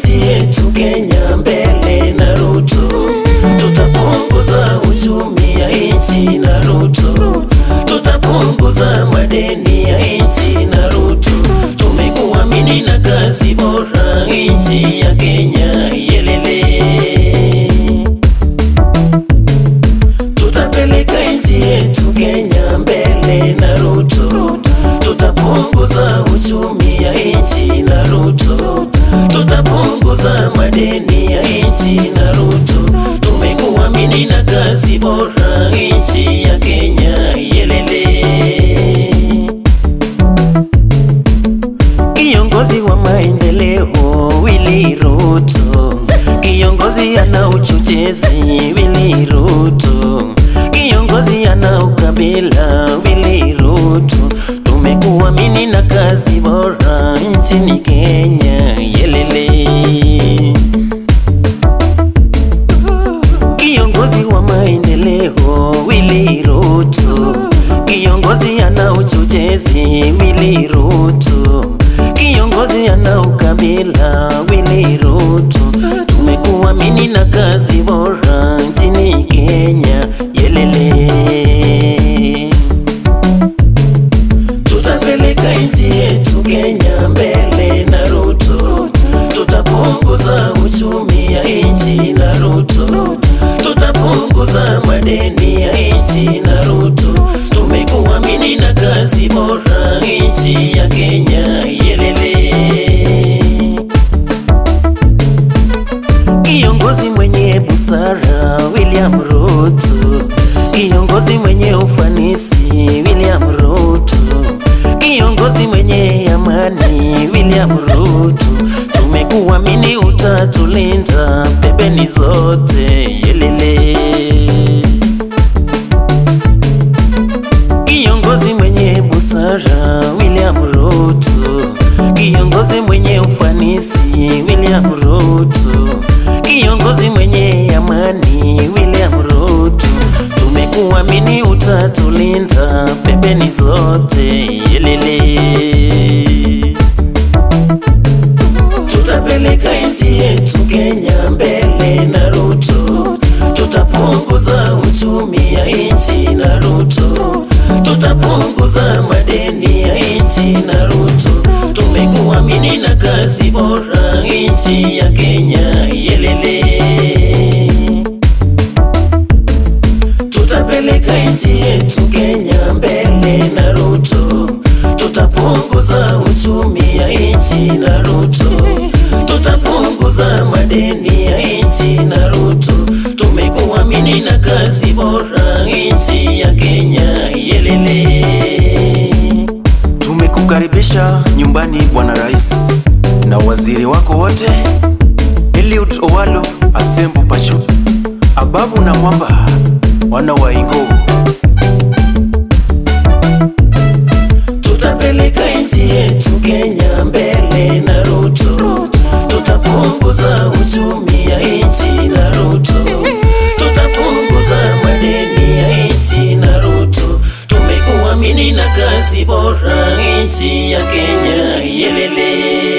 nchi yetu Kenya mbele na Ruto, tutapunguza uchumi ya nchi na Ruto, tutapunguza madeni ya nchi na Ruto. Tumekuamini na kazi bora nchi ya Kenya yelele tutapeleka nchi yetu Kenya mbele na Ruto, tutapunguza uchumi ya nchi na Ruto, tutapunguza madeni ya nchi na Ruto. Tumekuamini na kazi bora nchi ya Kenya yelele Kiongozi wa maendeleo Willy Ruto, kiongozi ana uchochezi Willy Ruto, kiongozi ana ukabila Willy Ruto. Tumekuamini na kazi bora nchini Kenya yelele. Kiongozi wa maendeleo Willy Ruto, kiongozi ana uchochezi Willy Ruto, kiongozi ana ukabila Willy Ruto. Tumekuamini na kazi bora nchini Kenya yelele. Tutapeleka nchi yetu Kenya mbele na Ruto, tutapunguza uchumi ya nchi na Ruto, tutapunguza madeni ya nchi na Ruto. Tumekuamini na kazi bora nchi ya Kenya yelele. Kiongozi mwenye busara William Ruto, kiongozi mwenye ufanisi William Ruto, kiongozi mwenye amani William Ruto. Tumekuamini utatulinda pembeni zote yelele. Kiongozi mwenye busara William Ruto, kiongozi mwenye ufanisi William Ruto, kiongozi mwenye amani William Ruto. Tumekuamini utatulinda pembeni zote yelele. Tutapeleka nchi yetu Kenya mbele na Ruto, tutapunguza uchumi ya nchi na Ruto, tutapunguza madeni ya nchi na Ruto. Tumekuamini na kazi bora nchi ya Kenya yelele. Tutapeleka nchi yetu Kenya mbele na Ruto, tutapunguza uchumi ya nchi na Ruto, tutapunguza madeni ya nchi na Ruto. Tumekuamini na kazi bora nchi ya Kenya yelele. Tumekukaribisha nyumbani Bwana Rais na waziri wako wote, Eliud Owalo, Asembo Pasho, Ababu na Mwamba, wana wa Ingo. Tutapeleka nchi yetu Kenya mbele na Ruto, tutapunguza uchumi ya nchi na Ruto, tutapunguza madeni ya nchi na Ruto. Tumekuamini na kazi bora nchi ya Kenya yelele.